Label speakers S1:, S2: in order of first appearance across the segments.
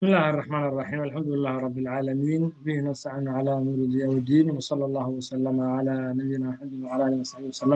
S1: بسم الله الرحمن الرحيم الحمد لله رب العالمين به نستعين على امور الدين والدين وصلى الله وسلم على نبينا محمد وعلى اله وصحبه وسلم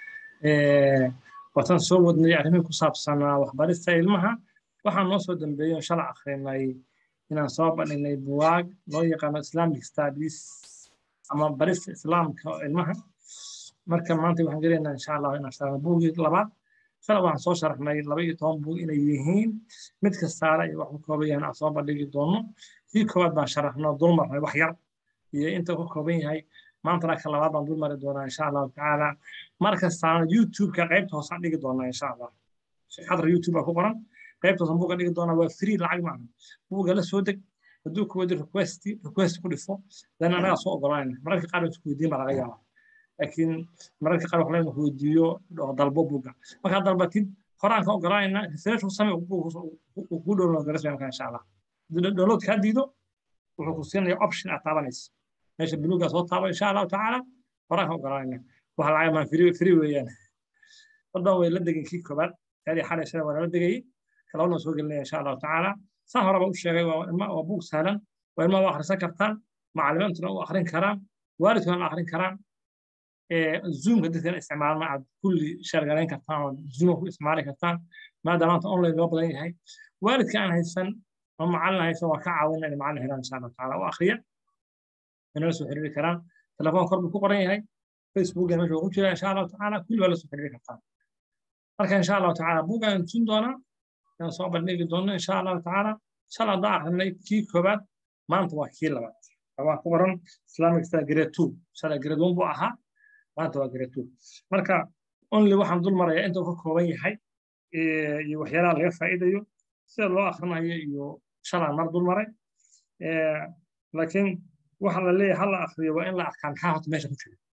S1: watan soo wadnay arrimin ku saabsanaa waxbarista ilmaha waxaan noo soo dambeeyey shalay akhrinay inaan soo bandhignay buwaag loo yaqaano islamic studies ama barista islaamka ilmaha marka maanta waxaan gelaynaa insha allah inaan sharxno buugii labaad shalay waxaan soo sharaxnay laba iyo toban buug inay yihiin mid kastaana iyo wax ku kooban yahan aan soo bandhigi doono kii koowaad baan sharaxno dulmarnay wax yar iyo inta ku kooban yahay maantana ka labaad baan dul mari doonaa insha allahu tacaala mar kastaana youtube-ka qaybta hoosaan dhigi doonaa insha allah xadra youtube baa ku qoran qaybta hoosaan buuga dhigi doonaa waa free lacag maaha buuga la soo deg hadduu ku wadi request request ku dhifo dan anagaa soo ogolanayna mararka qaar isku weydiin baa laga yaabaa laakiin mararka qaar waxaa ku weydiiyo dalbo buuga markaad dalbatid horaan ka ogolanayna research ku samee ku download garesmayamka insha allah download kaa diido wuxuu ku siinaya option aad taabanaysa meesha buluugaa soo taabo insha allahu tacaala horaan ka ogolanayna waxa lacag maan free free weeyaan wadan way la degin kii koobaad taadii xalay shalay waa la degayay kalabana soo gelinaya insha allahu tacaala saan horeba u sheegay waa ilma waa buug sahlan waa ilma u akhrisan kartaan macallimiintuna u akhrin karaan waalidkuna la akhrin karaan zoomka dadkana isticmaalna aad kulli shargalayn kartaan oo zoom ku isticmaali kartaan maadaama maanta online loo badan yahay waalidka aan haysan ama macallin haysan waa ka caawina inay macallin helaan insha allahu tacaala u akhriya inala soo xiriiri karaan telefoon kor buu ku qoran yahay facebook meesha ku jira insha allahu tacaala kulli waa la soo xiriiri kartaan marka insha allahu tacaala buugaan tusin doonaa inaan soo bandhigi doono insha allahu tacaala shala haddaan akrinay kii koobaad maanta waa kii labaad waa ku qoran islamic star grade two shala grade one buu ahaa maanta waa grade two marka only waxaan dul marayaa inta uu ka kooban yahay iyo waxyaalaha laga faa'iidayo sida loo akrinayo iyo shalaan mar dul maray laakiin waxa la leeyahay hala akriyo waa in la arkaa maxaa horta meesha ku jira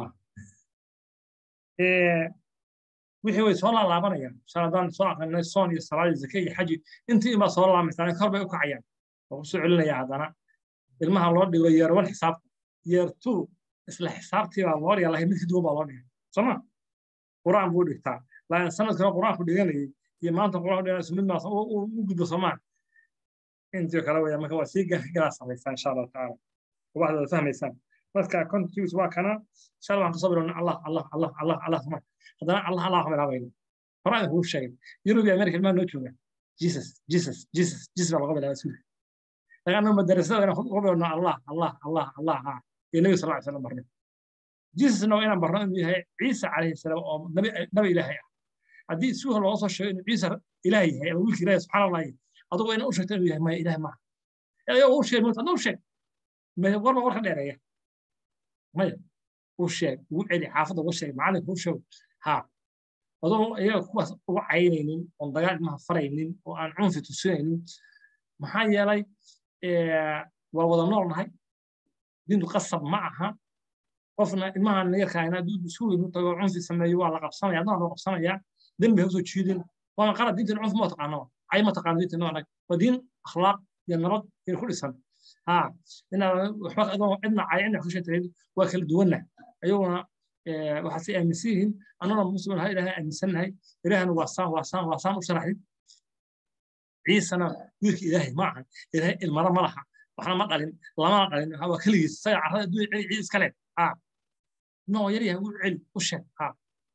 S1: wixii way soo laalaabanayaan shaladaan soo aqrinay soon iyo salaad iyo zake iyo xaji intii inbaa soo laamaysaa kor bay u kacayaan waa kusoo celinaya haddana ilmaha loo dhigo yeer wan xisaabta yeer two isla xisaabtii baa loo dhiga lahay mid ka duwan baa loo dhigay sooma qur'aan buu dhigtaa laakiin sanadkana qur'aanku dhiganayay iyo maanta qur'aan dhiganaysa mid maas u gudbo soomaa intii kale weya marka waa sii galaa samaysaa insha allahu tacaala waxaad wada fahmaysaan marka contigus waa kana inshallah waxaan kasoo bilowna allah allah allah allah allah soma haddana allah allah waxaan bilaabayna horaan kuu sheegay yurub iyo america ilmaha noo jooga jesus jesus jesus jesus baa laga bilaabay suulka lagana madarasada inaan uga bilowno allah allah allah allah ha iyo nabi sal slam barno jesusna waa inaan barno inuu yahay ciisa calayhi salaam oo nabi nabi ilaahay ah haddii suuha looga soo sheego inuu ciisa ilaahay yahay ama wiilka ilaahay subxaana allah adugu inaa u sheegto inuu yahay maya ilaah maaha ayagoo u sheeg moota adna u sheeg warba warka dheereeya maya u sheeg ugu celi xaafadda uga sheeg macalinka u sheeg ha adoo iyaga kuwaas uga caynaynin oon dagaal ilmaha faraynin oo aan cunfi tusinaynin maxaa yeelay waa wada nool nahay diintu qasab ma aha qofna ilmahan yarkaayna hadduu isku weyn u tago cunfi sameeyo waa la qabsanaya adna loo qabsanayaa dembi ha usoo jiidin waana qalad diintan cunfi ma taqaano cay ma taqaano diintan noo anag waa diin akhlaaq iyo nabad iyo ku dhisan ها إن وحبك أيضا عندنا عيننا كل شيء تريد وكل دولنا أيوة وحسي أمسيهم أنا مسلم هاي لها أمسنا هاي إلهنا وصام وصام وصام وشرح عيسى أنا ويك إلهي معها إلهي المرة مرحة وحنا ما قالين لا ما قالين هو كل يسيع على دو عيسى كلام ها نو يري هو علم وش ها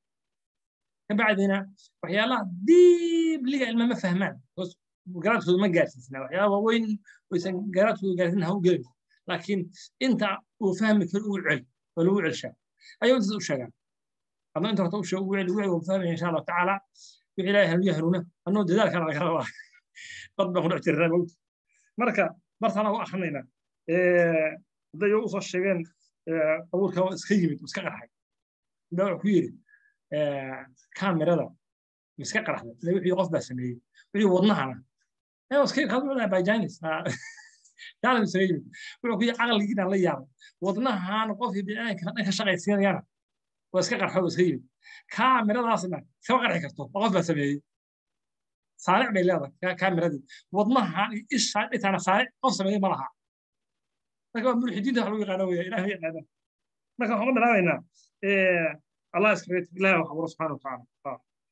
S1: بعدين وحيالا ديب لقى المهم ما فهمان garaadkooda ma gaarsiisna waxyaaba waaweyn oysan garaadkooda gaarsiin ha u gelin laakiin inta uu fahmi karo uu cel waa lagu celshaa ayuu intaas u sheegaan adna inta horta u sheeg ugu celi wuu fahmaya insha allahu tacaala wixii ilaahay hanuuya hanuuna annoo dadaalkana laga rabaa dad baan ku dhex jirnaa mawt marka bartaana u akhrinaynaa hadday u soo sheegeen abuurka iska yimid iska qarxay daa wuxuu ku yidhi kaamirada iska qarxday wixii qof baa sameeyey wixii wadnahana iska kaduu bajanis yaalam isaga yimid wuxuu ku caqligiina la yaabay wadnahan qofkii bini'aadamka dhan ka shaqaysiinayana waa iska qarxo iska yimid kaamiradaasna iskama qarxi karto oo qof baa sameeyey saaric bay leedahay kaamiradii wadnahan iyo isha dhitaana saaric qof sameeyey ma laha marka waa mulxidiinta wax lagu yaqaano weya ilaah yaqaana marka waxaan ka bilaabaynaa allah iska ilaah wax abuuro subxaana watacaala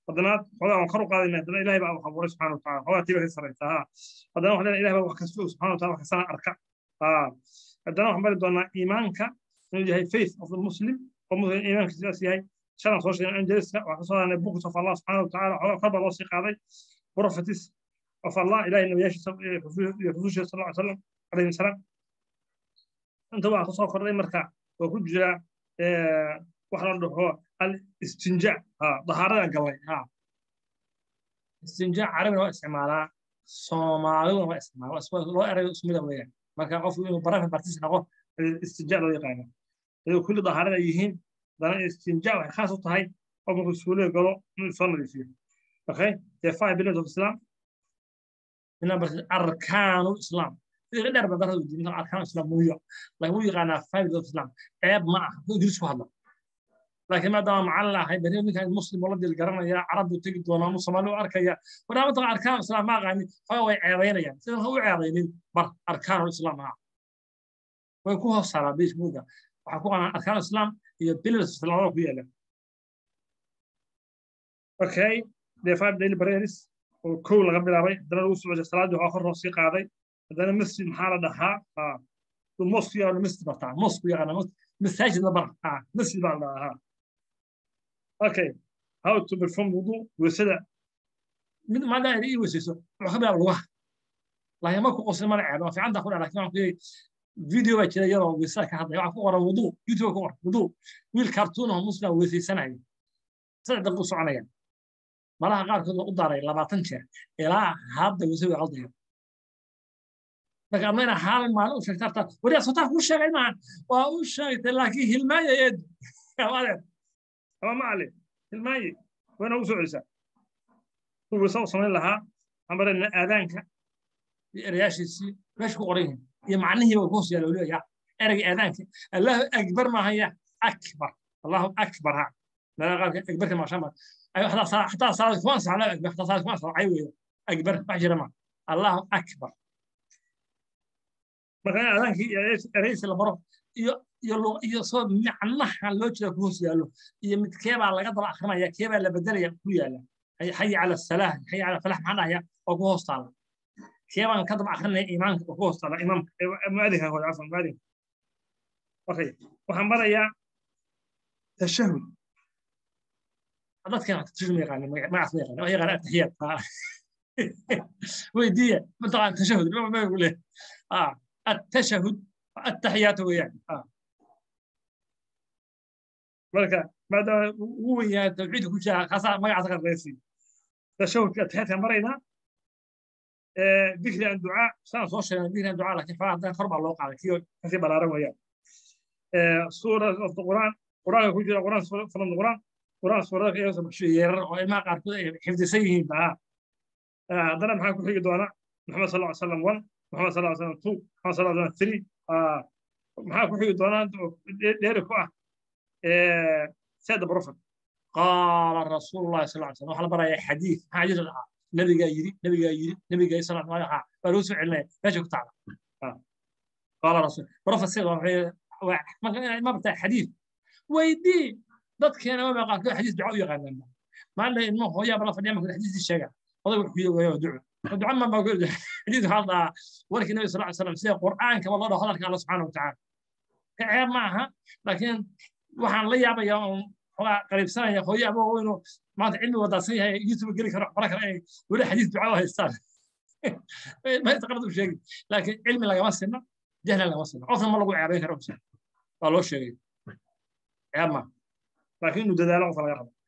S1: haddana xogaa waan kor u qaadayna haddana ilahay baa wax abuuray subxana wataala xogaa tiiba ka saraysa ha haddana waxaan leeyahay ilahay baa wax kasta subxana wataala wax kastana arka ha haddana waxaan bari doonaa iimaanka inuu yahay faith of the muslim oo muslim iimaanka sidaas yahay shalan soo sheegay angeliska waxaan soo hadalnay books of allah subxana wataala xogaa kor baa loo sii qaaday prophetis of allah ilahay nabiyaashiisa iyo rusushiisa sal ly salam calayhi salaam inta waxaa kusoo kordhay marka oo ku jira waxa la dhaho alistinja dahaarada galay istinja carabina waa isticmaalaa soomaaliduna waa isticmaalaa loo erayo ismida weeyaan marka qofku inuu baraka bartis noqo istinja loo yaqaano iyadoo kulli dahaarada ay yihiin dana istinja waxay khaas u tahay qof markuu suuliga galo inuu soo nadiifiyo okay the five pillars of islam inaan bartid arkaanu islam sida dheer badan u diinta arkaan islam muuyo lagu yaqaanaa five pillars of islam ceeb ma aha ingiriis ku hadla laakiin maadaama macallin ahay bari ninkan muslim oo la dil garanaya carab buu tegi doonaa mu soomaali u arkaya waraamata arkaan islam ma aqaanin xoga way ceebaynayaan sidan ha u ceebaynin bar arkaanu islam ah way ku hoos saaraa facebooka waxaa ku qanaan arkaanu islam iyo pillars islam oo ku yaala okay the five daily prayers oo kow laga bilaabay haddana lagu socday salaadii waxaa kor loo sii qaaday haddana masjid maxaa la dhahaa mosque yaa masjid bartaa mosque yaqaana masaajid la bar masjid baa la dhahaa okay how to perform wudu weysada mid maada ay ii weysayso wuxuu ka bilaaba lugaha laakiin markuu qosin mana ceeb waa fiicanta ku dhaa laakiin waxaan ku yidhi video baa jira iyadoo weysada ka hadlaya waxaa ku qoran wudu youtube ku qoran wudu wiil cartoon oo muslim weysaysanaya saddex daqiiqo soconaya malaha qaarkood waa u daaray labaatan jeer ilaa hadda weysada way qaldaya marka admayna hal maalin u sheegta harta wariyaa sotaa kuu sheegay maahan waa u sheegtay laakiin hilmaaya eed adeer ama macali hilmaaye wayna ugu soo celisaa kuwii wasa u samayn lahaa ambarena aadaanka iyo erayaashiisii meesha ku qoran yihiin iyo macnihiiba ku hoos yaala weliba ereyga aadaanka allahu akbar maahaya akbar allahu akbar ha meelaha qaarka akbarka maashama xataa salaad kuma ansax allahu akbar xataa salaad kuma ansax cay weeyo akbar wax jira ma allahu akbar marka aadaankii ereysi la baro iyo iyo soo macnaha loo jeeda ku hoos yaalo iyo mid keebaa laga daba akrinaya keebaa la bedelaya ku yaala xayi cala salaah xayi cala falax maxaa dhahaya oo ku hoos taala keebaan ka daba akrinaya imaamka oo ku hoos taala imaamka muadinka hore cafan muadinka okay waxaan barayaa tashahud dadkan tashahud ma yaqaanin magacaas ma yaqaanin wax yaqaan ataxiyaad weydiiya mataqaan tashahud ma leh التشهد التحيات ويعني آه. مركا بعد هو يا توحيد كل شيء خاصة ما يعتقد الرئيسي تشهد التحيات مرينا ذكر عن دعاء سنة صوشة ذكر عن دعاء لكن فهذا خرب الله قال كيو كثير بلا رمى سورة القرآن قرآن كل شيء قرآن فلان القرآن قرآن سورة في يوسف شيء وما قال حفظ سيهم بها هذا ما حكوا في دعاء محمد صلى الله عليه وسلم 1 محمد صلى الله عليه وسلم 2 محمد صلى الله عليه وسلم 3 maxaa ku xigi doonaa dheeri ku ah saada profet qaala rasuulullahi sal ly slam waxaa la barayaa xadiid maxaa xadiid dhahaa nabigaa yiri nabigaa yiri nabigaa sal ly ha baa lagu soo celinaya meesha ku tacda qaala rasul profet sida ma bartaa xadiid weydii dadkeena ma baqaa koo xadiis duca u yaqaanaan maalin ilmo hooyaaba la fadhiya marka xadiisii sheega oday wuxuu yiri duco duca ma baa xadiis waxaa dhahaa warkii nabi sal ly slam sida qur'aanka ba loo dhaho hadalka alla subxaana watacaala ceeb ma aha laakiin waxaan la yaabayaa oon xogaa qariibsanaya hooyo aba inuu maanta cilmi wadaadsan yahay youtube geli karo bara kale ay weli xadiis duca u haystaan maysta qalad u sheegi laakiin cilmi lagama sinno jahli lagama sinno qofna ma lagu ceebayn karo waa loo sheegay ceeb ma laakiin inuu dadaalo qofa laga rabo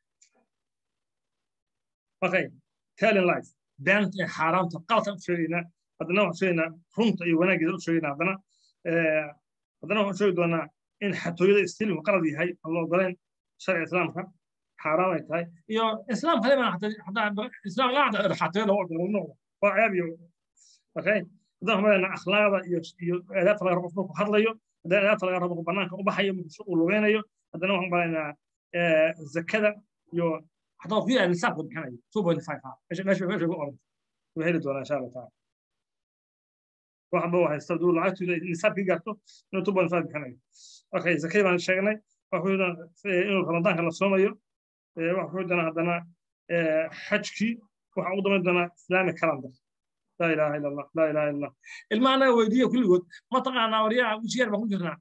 S1: okay telling life beenta ee xaaraamta qalatan u sheegaynaa haddana waxaan sheegaynaa runta iyo wanaageeda u sheegaynaa haddana haddana waxaan sheegi doonaa in xatooyada istilmu qalad yahay aan la ogoleyn sharciga islaamka xaaraam ay tahay iyo islaamka hadii baan islaam laa xatooyada waa ogola noqda waa ceeb iyo okay haddana waxaan maleynaa akhlaaqda iyo iyo aadaabta laga rabo qofka ku hadlayo haddana aadaabta laga rabo banaanka u baxayo muqdisho uu lugeynayo haddana waxaan maleynaa zakada iyo حتى في النساب قد كان 2.5 ايش ايش ايش اقول وهي دونا ان شاء الله تعالى واحد بوحد يستردوا لعagtu nisaab kii gaarto inuu 2.5 bixinayo okay zakay baan sheegnay waxuu inuu ramadaanka la soomayo waxuu dana haddana xajkii waxaan ugu damayn doonaa islamic calendar laa ilaaha ila allah laa ilaaha illa allah ilmaha anaga weydiiya kulligood ma taqaanaa waryaha wijigeer baan ku jirnaa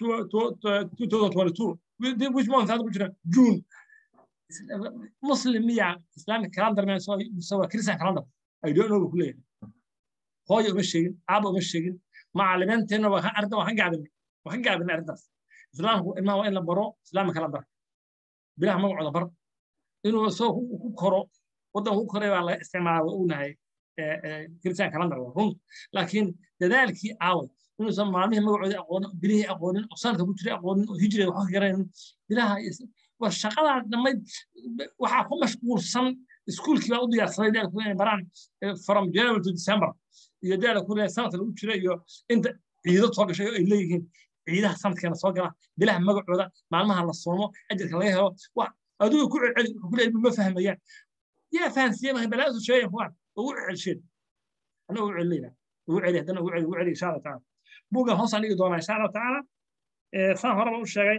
S1: 2022 which month hadda ku jira june muslim miya islamic calendar ma soo waa christian calendar i don't know ku leeyahay hooyo uma sheegin aaba uma sheegin macalimiinteenna waa arrinta waan ka gaabinay waan ka gaabinay arrintaas islaamku ilmaha waa in la baro islamic calendar bilaha magacooda bar inuu soo ku koro waddan ku koray baa laga isticmaala waa ognahay christian calendar waa run laakiin dadaalkii aaway inuusan maalmihii magacoodii aqoonin bilihii aqoonin oo sanadka ku jiray aqoonin oo hijriga wax garanaynin bilaha waa shaqadaa dhammayd waxaa ku mashquulsan iskuulkii baa u diyaarsaday daal ku inay baraan from january to december iyo daala ku leeyahay sanadka lagu jira iyo inta ciido soo gashay oo ay leeyihiin ciidaha sanadkeena soo gala bilaha magacooda maalmaha la soomo ajirka laga helo wax adigu ku celceli wuxuu ku leeyahay ma fahmayaan yaa fahansiiye mahay balaa isu sheegay kuwaan ugu celsheen ana ugu celinayna ugu celi haddana ugu celi ugu celi insha allah tacaala buuggan hoos aan dhigi doonaa insha allah tacaala saan horeba u sheegay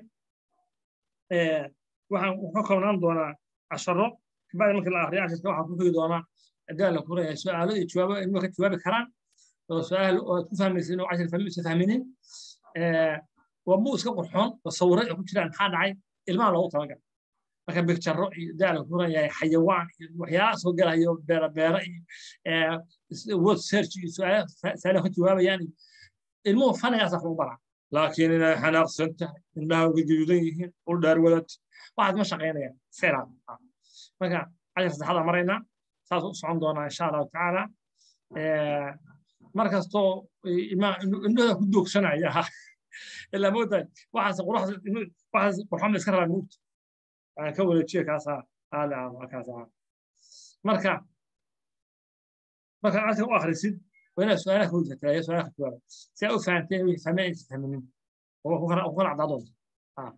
S1: waxaan ka koobnaan doonaa casharo kabacdi markii la akriyo casharka waxaan ku figi doonaa daala ku leeyahay su-aalo iyo jawaabo ilmuhu ka jawaabi karaan oo su-aal oo aad ku fahmaysin oo cashar fahmi isa fahminin waa buug iska qurxoon oo sawiro ay ku jiraan maxaa dhacay ilmaha loogu talagal marka bigjarro iyo daala ku leeyahay xayawaan iyo waxyaalaha soo galayo beera beera iyo word search iyo su-aalaha ka jawaabayaan iyo ilmuhu fanigaasaa lagu baraa laakiin inay xanaaqsan tahay indhaha uga gaduudan yihiin ul dhaar wadad waxaad ma shaqaynayaan iska ilaali marka cashar saddexaada maraynaa saas u socon doonaa insha allahu tacaala mar kastoo indhahooda ku doogsanaya ilaa moodahay waxaas waxaas qurxoon iska rabaa moogta aan ka wareejiye kaasaa aale ah kaasaa marka marka cashar u akhrisid وهنا سؤالك هو تلاقي سؤالك جواب سأو فهمتين فهمين فهمين هو هو هو عضلات ها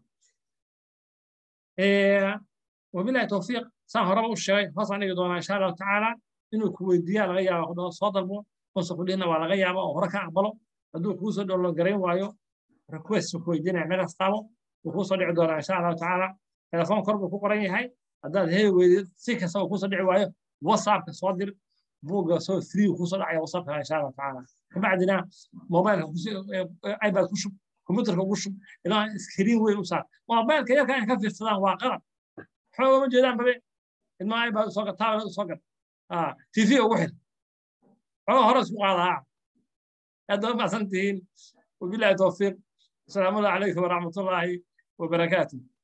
S1: إيه وبالله توفيق سان هرب الشيء خاصة أنا يدونا إن شاء الله تعالى إنه كويديا لغاية وخذ صادر مو وصف لنا ولا غاية وهرك أقبله هدو كوسو دولار جرين وايو ريكويست كويدينا عمل استعمل وكوسو دعونا إن شاء الله تعالى تلفون قرب كوكرين هاي هذا هي ويد سيكا سو كوسو دعوا وايو واتساب صادر buugga soo free kusoo dhacaya wasabka insha allah tacaala kabacdina mobilka ipad ku shub computerka ugu shub ilaa screen weyn u saar mobilka yarka in ka fiirsadaan waa qalab xooga ma jeedaan babe ilmaha ipad usoo gat tablet usoo gat tv ugu xir xoga hore isku qaadaa aad ba macsan tihiin wabilahi towfiiq asalaamu calaykum waraxmatullaahi wabarakaatuh